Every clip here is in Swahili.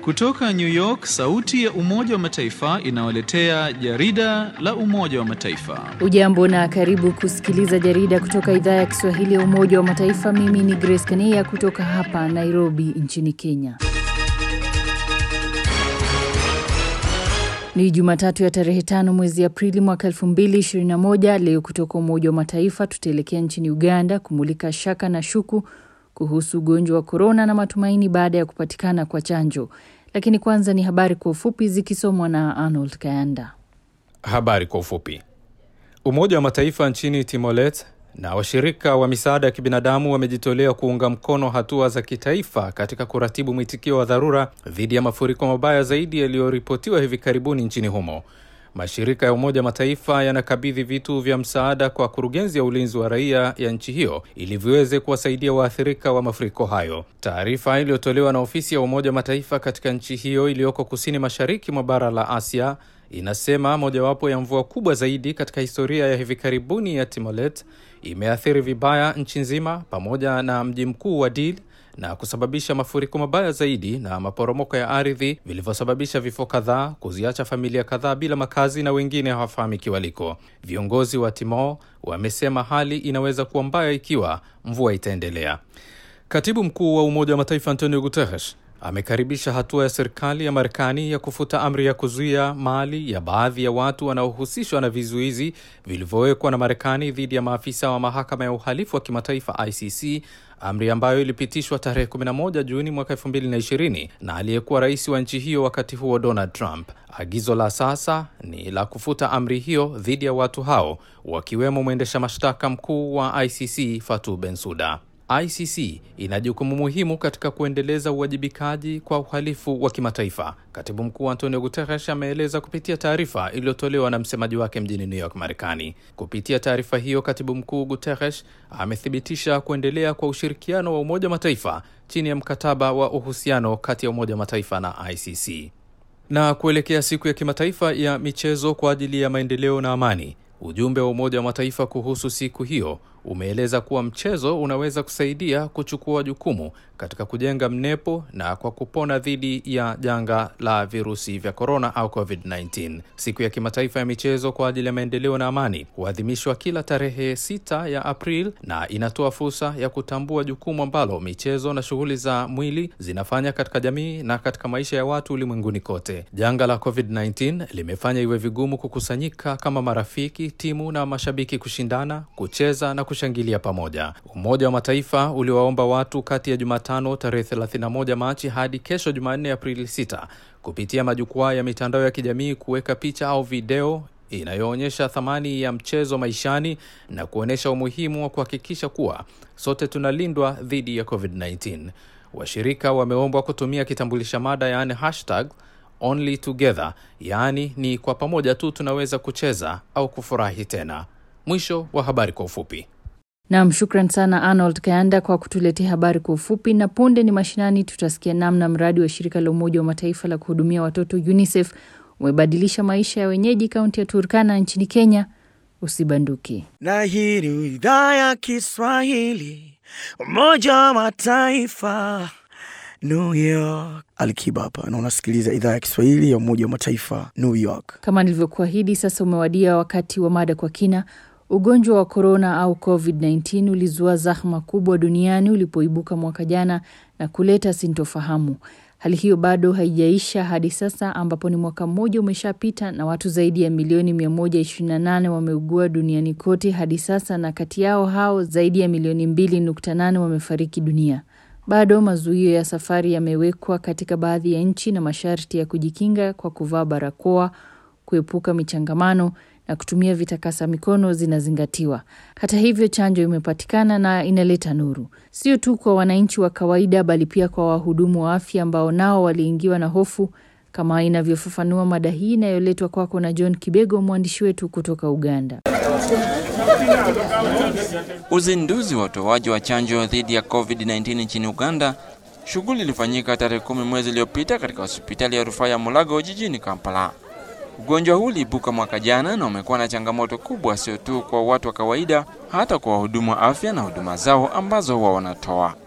Kutoka New York, sauti ya Umoja wa Mataifa inawaletea jarida la Umoja wa Mataifa. Ujambo na karibu kusikiliza jarida kutoka idhaa ya Kiswahili ya Umoja wa Mataifa. Mimi ni Grace Kania kutoka hapa Nairobi nchini Kenya. Ni Jumatatu ya tarehe tano mwezi Aprili mwaka 2021. Leo kutoka Umoja wa Mataifa tutaelekea nchini Uganda kumulika shaka na shuku kuhusu ugonjwa wa korona na matumaini baada ya kupatikana kwa chanjo. Lakini kwanza ni habari kwa ufupi zikisomwa na Arnold Kayanda. Habari kwa ufupi. Umoja wa Mataifa nchini Timolet na washirika wa misaada ya kibinadamu wamejitolea kuunga mkono hatua za kitaifa katika kuratibu mwitikio wa dharura dhidi ya mafuriko mabaya zaidi yaliyoripotiwa hivi karibuni nchini humo. Mashirika ya Umoja Mataifa yanakabidhi vitu vya msaada kwa kurugenzi ya ulinzi wa raia ya nchi hiyo ili viweze kuwasaidia waathirika wa mafuriko hayo. Taarifa iliyotolewa na ofisi ya Umoja Mataifa katika nchi hiyo iliyoko kusini mashariki mwa bara la Asia inasema mojawapo ya mvua kubwa zaidi katika historia ya hivi karibuni ya Timolet imeathiri vibaya nchi nzima pamoja na mji mkuu wa Dili na kusababisha mafuriko mabaya zaidi na maporomoko ya ardhi vilivyosababisha vifo kadhaa, kuziacha familia kadhaa bila makazi na wengine hawafahamiki waliko. Viongozi wa Timor wamesema hali inaweza kuwa mbaya ikiwa mvua itaendelea. Katibu mkuu wa Umoja wa Mataifa Antonio Guterres amekaribisha hatua ya serikali ya Marekani ya kufuta amri ya kuzuia mali ya baadhi ya watu wanaohusishwa na vizuizi vilivyowekwa na Marekani dhidi ya maafisa wa mahakama ya uhalifu wa kimataifa ICC, amri ambayo ilipitishwa tarehe 11 Juni mwaka 2020 na aliyekuwa rais wa nchi hiyo wakati huo Donald Trump. Agizo la sasa ni la kufuta amri hiyo dhidi ya watu hao wakiwemo mwendesha mashtaka mkuu wa ICC Fatou Bensouda. ICC ina jukumu muhimu katika kuendeleza uwajibikaji kwa uhalifu wa kimataifa. Katibu mkuu Antonio Guterres ameeleza kupitia taarifa iliyotolewa na msemaji wake mjini New York, Marekani. Kupitia taarifa hiyo, katibu mkuu Guterres amethibitisha kuendelea kwa ushirikiano wa Umoja wa Mataifa chini ya mkataba wa uhusiano kati ya Umoja wa Mataifa na ICC. Na kuelekea siku ya kimataifa ya michezo kwa ajili ya maendeleo na amani, ujumbe wa Umoja wa Mataifa kuhusu siku hiyo umeeleza kuwa mchezo unaweza kusaidia kuchukua jukumu katika kujenga mnepo na kwa kupona dhidi ya janga la virusi vya korona au COVID-19. Siku ya kimataifa ya michezo kwa ajili ya maendeleo na amani huadhimishwa kila tarehe sita ya April na inatoa fursa ya kutambua jukumu ambalo michezo na shughuli za mwili zinafanya katika jamii na katika maisha ya watu ulimwenguni kote. Janga la COVID-19 limefanya iwe vigumu kukusanyika kama marafiki, timu na mashabiki kushindana, kucheza na kushangilia pamoja. Umoja wa Mataifa uliwaomba watu kati ya Jumatano tarehe 31 Machi hadi kesho Jumanne Aprili 6 kupitia majukwaa ya mitandao ya kijamii kuweka picha au video inayoonyesha thamani ya mchezo maishani na kuonyesha umuhimu wa kuhakikisha kuwa sote tunalindwa dhidi ya COVID-19. Washirika wameombwa kutumia kitambulisha mada yaani hashtag only together, yaani ni kwa pamoja tu tunaweza kucheza au kufurahi tena. Mwisho wa habari kwa ufupi. Nam, shukran sana Arnold Kayanda kwa kutuletea habari kwa ufupi. Na punde ni mashinani, tutasikia namna mradi wa shirika la Umoja wa Mataifa la kuhudumia watoto UNICEF umebadilisha maisha ya wenyeji kaunti ya Turkana nchini Kenya. Usibanduki. Na hii ni idhaa ya Kiswahili Umoja wa Mataifa New York. Alikiba hapa na unasikiliza idhaa ya Kiswahili ya Umoja wa Mataifa New York. Kama nilivyokuahidi, sasa umewadia wakati wa mada kwa kina. Ugonjwa wa korona au COVID-19 ulizua zahma kubwa duniani ulipoibuka mwaka jana na kuleta sintofahamu. Hali hiyo bado haijaisha hadi sasa, ambapo ni mwaka mmoja umeshapita na watu zaidi ya milioni 128 wameugua duniani kote hadi sasa, na kati yao hao zaidi ya milioni 2.8 wamefariki dunia. Bado mazuio ya safari yamewekwa katika baadhi ya nchi na masharti ya kujikinga kwa kuvaa barakoa, kuepuka michangamano na kutumia vitakasa mikono zinazingatiwa. Hata hivyo, chanjo imepatikana na inaleta nuru, sio tu kwa wananchi wa kawaida, bali pia kwa wahudumu wa afya ambao nao waliingiwa na hofu, kama inavyofafanua mada hii inayoletwa kwako na John Kibego, mwandishi wetu kutoka Uganda. Uzinduzi wa utoaji wa chanjo dhidi ya COVID-19 nchini Uganda. Shughuli ilifanyika tarehe kumi mwezi uliopita katika hospitali ya rufaa ya Mulago jijini Kampala. Ugonjwa huu uliibuka mwaka jana na umekuwa na changamoto kubwa, sio tu kwa watu wa kawaida, hata kwa wahudumu wa afya na huduma zao ambazo huwa wanatoa.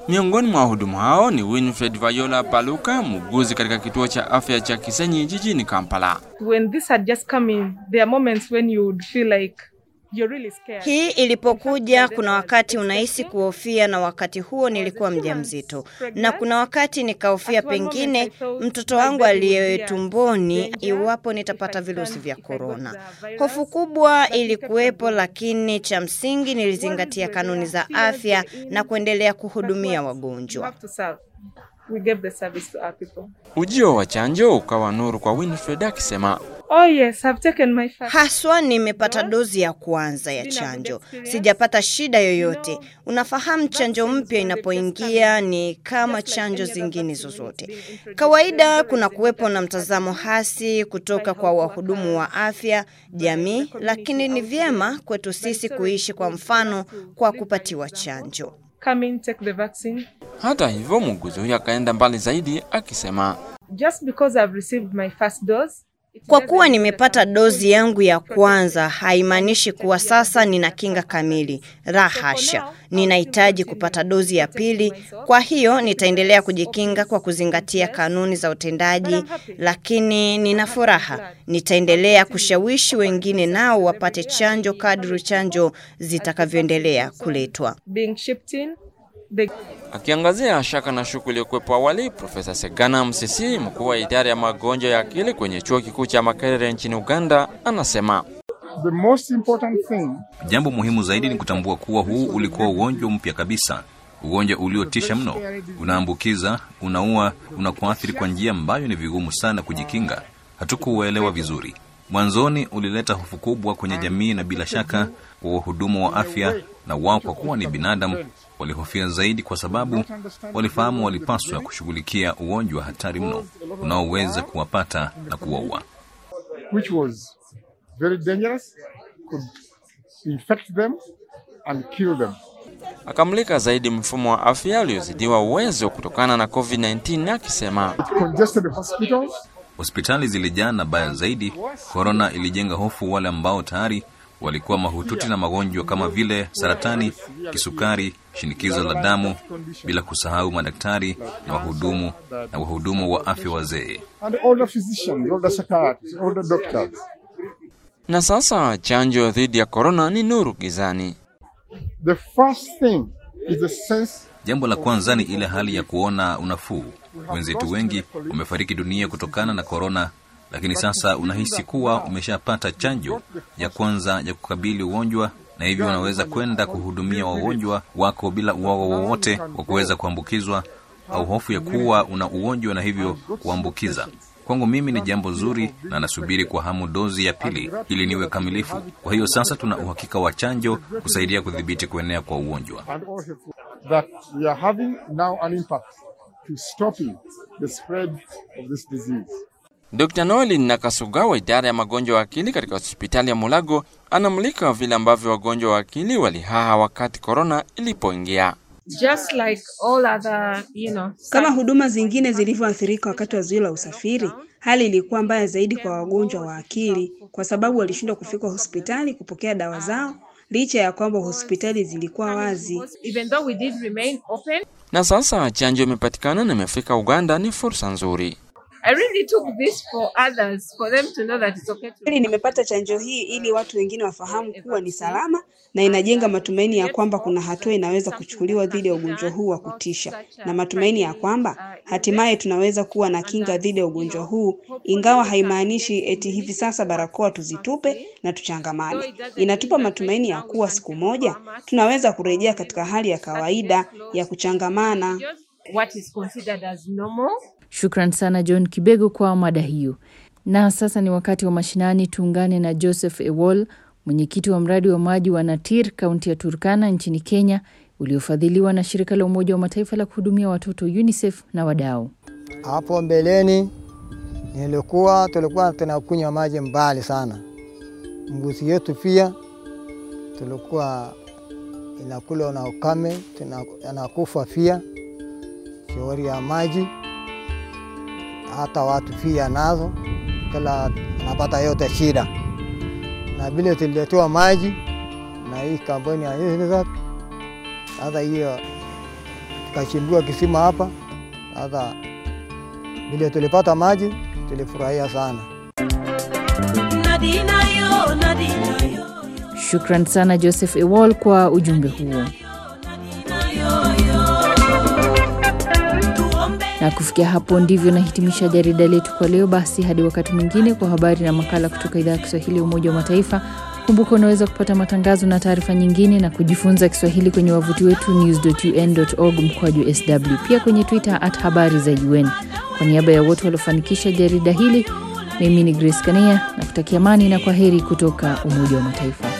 Miongoni mwa wahudumu hao ni Winfred Viola Baluka, muuguzi katika kituo cha afya cha Kisenyi jijini Kampala. when this had just come in, there are moments when you would feel like you're really scared. Hii ilipokuja, kuna wakati unahisi kuhofia, na wakati huo nilikuwa mjamzito, na kuna wakati nikahofia pengine mtoto wangu aliye tumboni, iwapo nitapata virusi vya korona. Hofu kubwa ilikuwepo, lakini cha msingi nilizingatia kanuni za afya na kuendelea kuhudumia We wagonjwa. have to serve. We gave the service to our people. Ujio wa chanjo ukawa nuru kwa Winfred akisema, Oh yes, I've taken my first. Haswa nimepata dozi ya kwanza ya chanjo, sijapata shida yoyote. Unafahamu, chanjo mpya inapoingia ni kama chanjo zingine zozote. Kawaida kuna kuwepo na mtazamo hasi kutoka kwa wahudumu wa afya, jamii, lakini ni vyema kwetu sisi kuishi kwa mfano kwa kupatiwa chanjo. Come in, take the vaccine. hata hivyo muuguzi huyo akaenda mbali zaidi akisema, Just because I've received my first dose. it Kwa doesn't kuwa mean that nimepata I'm dozi fully yangu ya protected. kwanza haimaanishi kuwa sasa nina kinga kamili. La hasha, ninahitaji kupata dozi ya pili. Kwa hiyo nitaendelea kujikinga kwa kuzingatia kanuni za utendaji, lakini nina furaha. Nitaendelea kushawishi wengine nao wapate chanjo kadri chanjo zitakavyoendelea kuletwa. Being shipped in, they akiangazia shaka na shuku iliyokuwepo awali. Profesa Segana Msisi, mkuu wa idara ya magonjwa ya akili kwenye chuo kikuu cha Makerere nchini Uganda, anasema The most important thing Jambo muhimu zaidi ni kutambua kuwa huu ulikuwa ugonjwa mpya kabisa, ugonjwa uliotisha mno, unaambukiza, unaua, unakuathiri kwa njia ambayo ni vigumu sana kujikinga. Hatukuuelewa vizuri. Mwanzoni ulileta hofu kubwa kwenye jamii, na bila shaka wa wahudumu wa afya na wao, kwa kuwa ni binadamu, walihofia zaidi, kwa sababu walifahamu walipaswa kushughulikia ugonjwa hatari mno unaoweza kuwapata na kuwaua. which was very dangerous could infect them and kill them. akamulika zaidi mfumo wa afya uliozidiwa uwezo kutokana na COVID-19 akisema It congested hospitals Hospitali zilijaa na baya zaidi, korona ilijenga hofu wale ambao tayari walikuwa mahututi na magonjwa kama vile saratani, kisukari, shinikizo la damu, bila kusahau madaktari na wahudumu na wahudumu wa afya wazee. and older physicians, older psychiatrists, older doctors. na sasa chanjo dhidi ya korona ni nuru gizani. The first thing is the sense Jambo la kwanza ni ile hali ya kuona unafuu. Wenzetu wengi wamefariki dunia kutokana na korona, lakini sasa unahisi kuwa umeshapata chanjo ya kwanza ya kukabili ugonjwa, na hivyo unaweza kwenda kuhudumia wagonjwa wako bila uoga wowote wa kuweza kuambukizwa au hofu ya kuwa una ugonjwa na hivyo kuambukiza. Kwangu mimi ni jambo zuri na nasubiri kwa hamu dozi ya pili ili niwe kamilifu. Kwa hiyo sasa tuna uhakika wa chanjo kusaidia kudhibiti kuenea kwa ugonjwa. and all helpful that we are having now an impact to stopping the spread of this disease. Dr. Noel Nakasuga wa idara ya magonjwa ya akili katika hospitali ya Mulago anamulika vile ambavyo wagonjwa wa akili walihaha wakati korona ilipoingia. just like all other, you know, Kama huduma zingine zilivyoathirika wakati wa zuio la usafiri, hali ilikuwa mbaya zaidi kwa wagonjwa wa akili kwa sababu walishindwa kufika hospitali kupokea dawa zao licha ya kwamba hospitali zilikuwa wazi. even though we did remain open, Na sasa chanjo imepatikana na imefika Uganda, ni fursa nzuri. I really took this for others, for them to know that it's okay to Kweli nimepata chanjo hii ili watu wengine wafahamu kuwa ni salama na inajenga matumaini ya kwamba kuna hatua inaweza kuchukuliwa dhidi ya ugonjwa huu wa kutisha, na matumaini ya kwamba hatimaye tunaweza kuwa na kinga dhidi ya ugonjwa huu, ingawa haimaanishi eti hivi sasa barakoa tuzitupe na tuchangamane. Inatupa matumaini ya kuwa siku moja tunaweza kurejea katika hali ya kawaida ya kuchangamana. what is considered as normal. Shukran sana John Kibego kwa mada hiyo. Na sasa ni wakati wa mashinani. Tuungane na Joseph Ewol, mwenyekiti wa mradi wa maji wa Natir, kaunti ya Turkana nchini Kenya, uliofadhiliwa na shirika la Umoja wa Mataifa la kuhudumia watoto UNICEF na wadau. Hapo mbeleni nilikuwa tulikuwa tunakunywa maji mbali sana, mbuzi yetu pia tulikuwa inakula na ukame, tuna- anakufa pia shauri ya maji, hata watu pia nazo, kila anapata yote shida, na vile tuliletewa maji na hii kampuni ya UNICEF, sasa hiyo ikachimbiwa kisima hapa. Sasa vile tulipata maji tulifurahia sana. Shukran sana Joseph Ewol kwa ujumbe huo. Na kufikia hapo ndivyo nahitimisha jarida letu kwa leo. Basi hadi wakati mwingine kwa habari na makala kutoka idhaa ya Kiswahili ya Umoja wa Mataifa. Kumbuka unaweza kupata matangazo na taarifa nyingine na kujifunza Kiswahili kwenye wavuti wetu news.un.org mkwaju sw, pia kwenye Twitter at habari za UN. Kwa niaba ya wote waliofanikisha jarida hili, mimi ni Grace Kania na kutakia amani na kwa heri kutoka Umoja wa Mataifa.